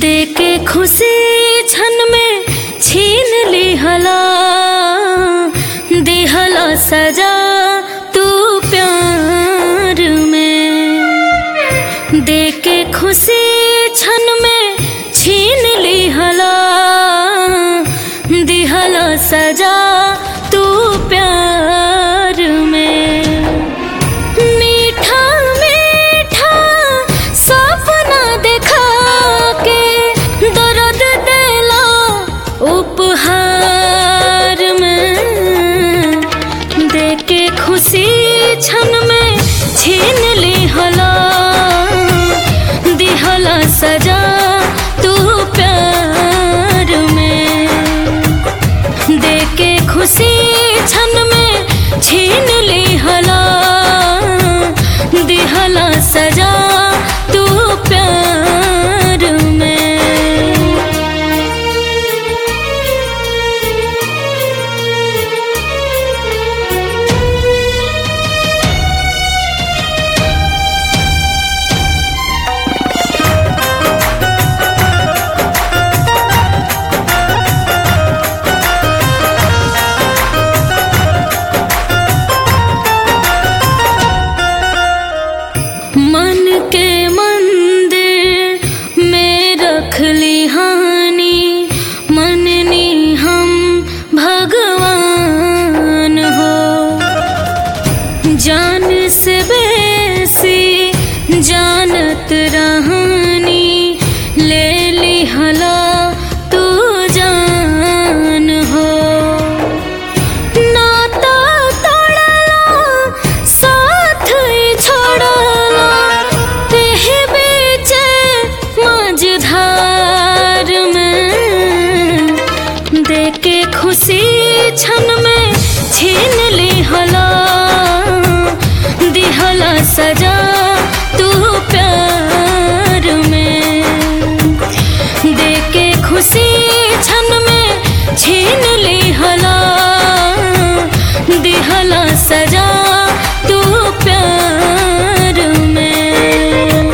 दे के खुशी क्षण में छीन लिहला दिहला सजा तू प्यार में दे के खुशी क्षण में छीन लिहला दिहला सजा तू प्यार में मीठा मीठा सपना देखा के दर्द देला उपहार में दे के खुशी क्षण में छीन लिहला दिहला सजा तू प्यार में दे के खुशी क्षण में छीन लिहला दिहला सजा तू प्यार में मन के मंदिर में रख ली हानि मननी हम भगवान हो जान से बेसी जानत रहानी ले ली हला तू जान हो नाता तोड़ला साथ ही छोड़ला तेहे बीचे मझधार में दे के खुशी क्षण में छीन ली हला दिहला सजा तू प्यार में दे के खुशी क्षण में छीन ली हला दिहला सजा तू प्यार में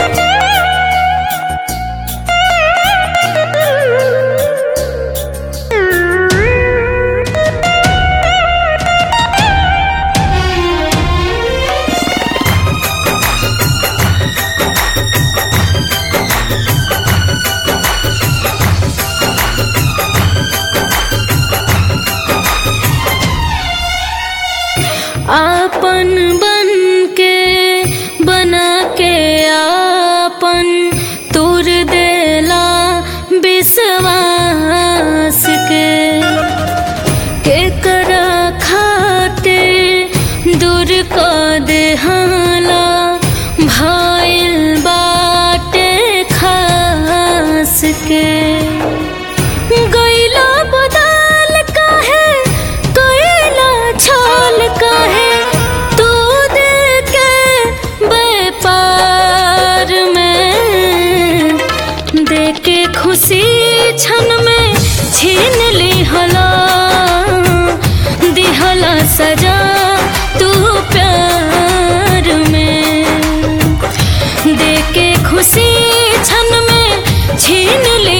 आपन बन के बना के आपन तुर देला विश्वास के केकरा खाते दूर क देहाला भइल बाटे खास के गैला बदल काहे कैला छल काहे तू दे के व्यापार में दे के खुशी क्षण में छीन ली हला दिहला सजा तू प्यार में दे के खुशी क्षण में छीन ली